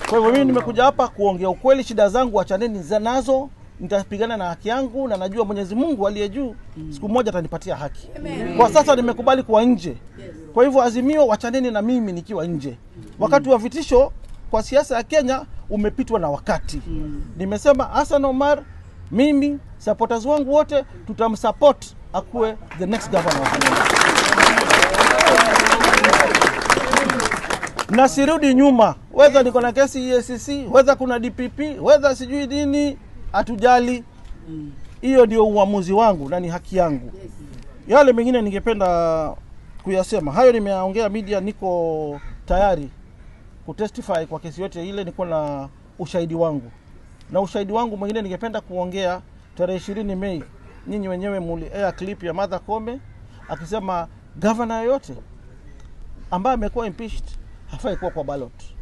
Kwa hivyo mimi nimekuja hapa kuongea ukweli, shida zangu achaneni za nazo, nitapigana na haki yangu, na najua Mwenyezi Mungu aliye juu siku moja atanipatia haki. Kwa sasa nimekubali kuwa nje, kwa hivyo Azimio, wachaneni na mimi nikiwa nje. Wakati wa vitisho kwa siasa ya Kenya umepitwa na wakati. Nimesema Hassan Omar, mimi supporters wangu wote tutamsupport akuwe the next governor of Kenya. na sirudi nyuma, wedha niko na kesi EACC, wedha kuna DPP, wedha sijui nini, hatujali. Hiyo ndio uamuzi wangu na ni haki yangu. Yale mengine ningependa kuyasema, hayo nimeyaongea media, niko tayari kutestify kwa kesi yote ile, niko na ushahidi wangu, na ushahidi wangu mwingine ningependa kuongea tarehe ishirini Mei, nyinyi wenyewe muli air clip ya Martha Koome akisema gavana yoyote ambaye amekuwa impeached hafai kuwa kwa ballot.